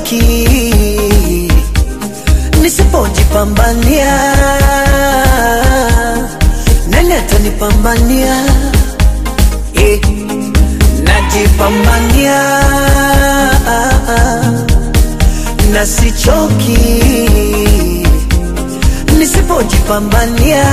sichoki nisipojipambania nani atanipambania eh, najipambania na sichoki nisipojipambania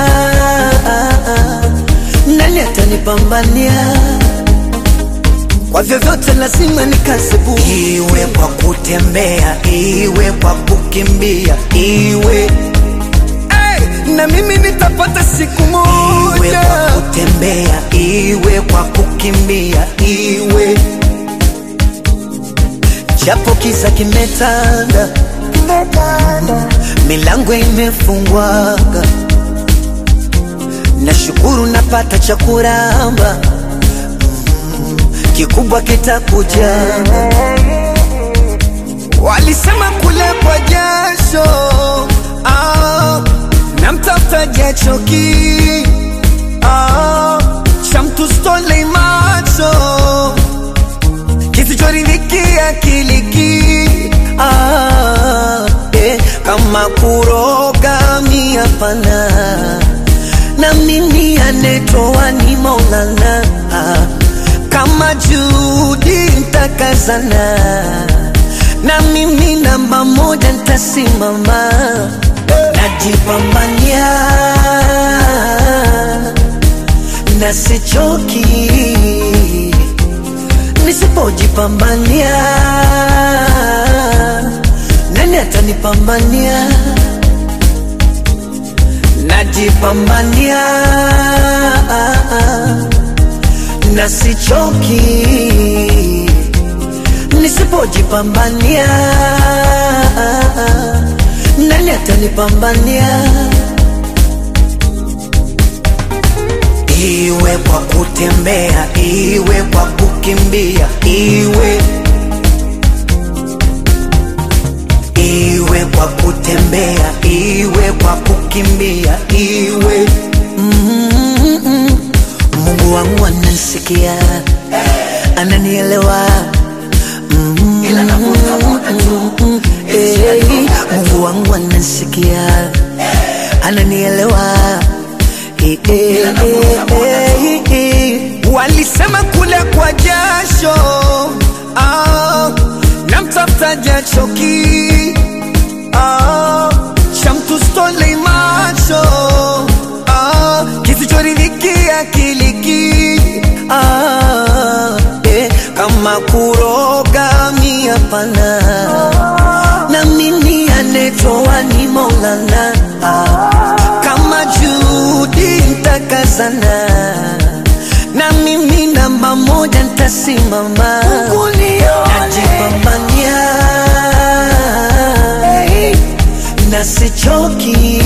nani atanipambania kwa vyovyote lazima nikasebu, iwe kwa kutembea, iwe kwa kukimbia, iwe hey, na mimi nitapata siku iwe moja kwa kutembea, iwe kwa kukimbia, iwe japo kiza kimetanda, milango imefungwaga, nashukuru napata cha kuramba, Mm, kikubwa kitakuja. Walisema kule kwa jasho ah, na mtafuta jachoki ah, cha mtu stole macho kisichoridhikia kiliki Ah, eh, kama kuroga mi hapana, na mimi anetoa ni Maulana. Ah, kama Judi ntakazana, na mimi namba moja ntasimama, najipambania na sichoki nisipojipambania nani atanipambania? Najipambania na sichoki, nisipojipambania nani atanipambania? Iwe kwa kutembea, iwe kwa kukimbia, iwe iwe kwa kutembea, iwe kwa kukimbia, iwe Mm-mm. Mungu wangu ananisikia, ananielewa Mm-mm. Mm-mm. Eh, Mungu wangu ananisikia, ananielewa Eh, eh, eh, eh, eh. Walisema kule kwa jasho ah, na mtafuta jachoki ah, cha mtu stole macho ah, kisichoridhikia kiliki Ah, eh, kama kuroga mi hapana, na mimi anetoa ni Maulana. Ah, kama Judi ntakazana, na mimi namba moja ntasimama, najipambania na sichoki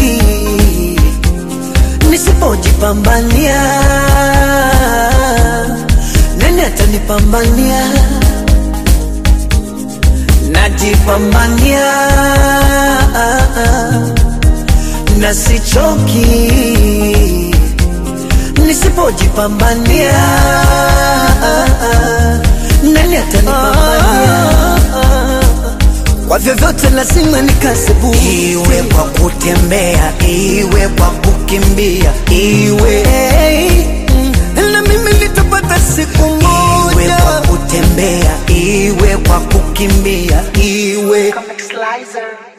nisipojipambania nani atanipambania? Najipambania na sichoki, nisipojipambania nani atanipambania? Kwa vyovyote lazima nikasebu, iwe kwa kutembea, iwe kwa kukimbia, iwe hey, na mimi nitapata siku iwe moja kwa kutembea, iwe kwa kukimbia, iwe Comic Slicer.